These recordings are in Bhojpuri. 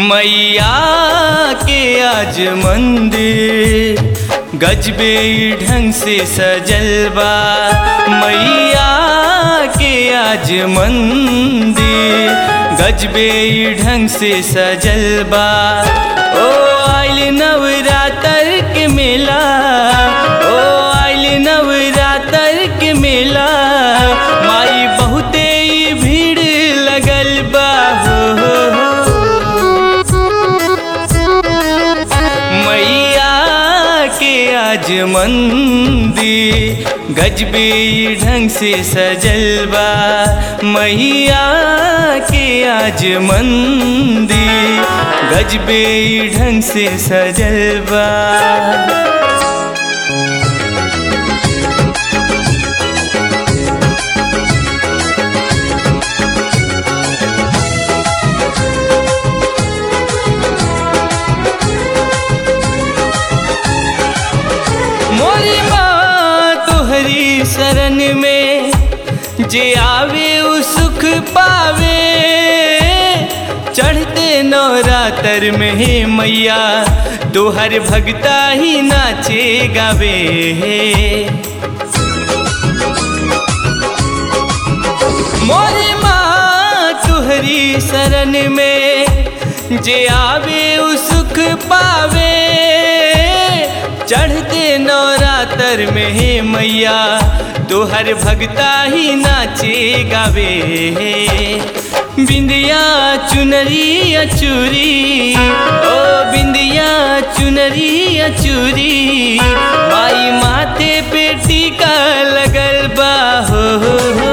मैया के आज मंदिर गजबे ढंग से सजल बा मैया के आज मंदिर गजबे ढंग से सजल बा ओ आइल नवरात्र के मेला ओ आइल नवरात्र के मेला माई बहुते ही भीड़ लगल बा हो, हो, हो। मैया के आज मंदिर गजबे ढंग से सजल बा मैया के आज मंदिर गजबे ढंग से सजल बा मोरी माँ तोहरी शरण में जे आवे उ सुख पावे चढ़ते नवरात्र में हे मैया तोहर भगता ही नाचे गावे मोरी माँ तुहरी शरण में जे आवे उ सुख पावे चढ़ते नवरात्र में हे मैया तोहर भगता ही नाचे गावे बिंदिया चुनरी अचूरी ओ बिंदिया चुनरी अचूरी माई माथे पे टीका लगल बा हो, हो, हो।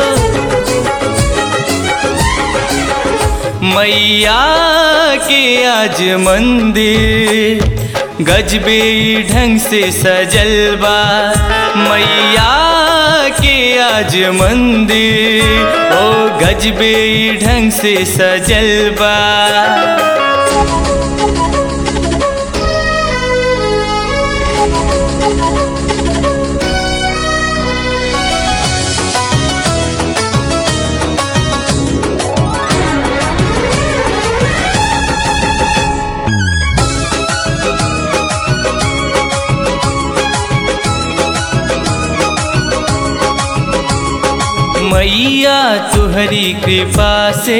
मैया के आज मंदिर गजबे ढंग से सजल बा मैया के आज मंदिर ओ गजबे ढंग से सजल बा मैया तुहरी कृपा से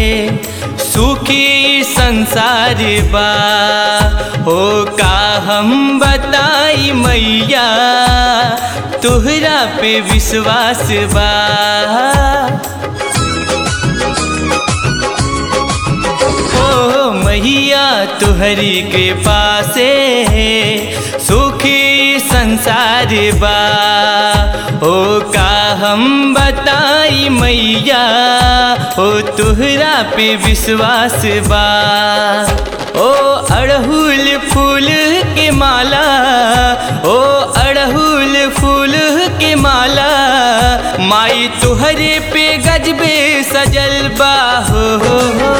सुखी संसार बा हो का हम बताई मैया तुहरा पे विश्वास बा ओ मैया तुहरी कृपा से सुखी संसार बा ओ का हम बताई मैया ओ तुहरा पे विश्वास बा ओ अड़हुल फूल के माला ओ अड़हुल फूल के माला माई तुहरे पे गजबे सजल बा हो, हो, हो।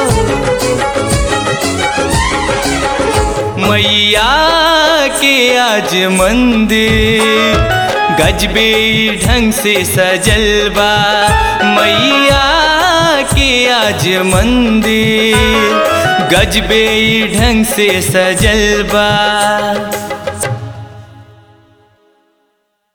मैया के आज मंदिर गजबे ढंग से सजल बा मैया के आज मंदिर गजबे ढंग से सजल बा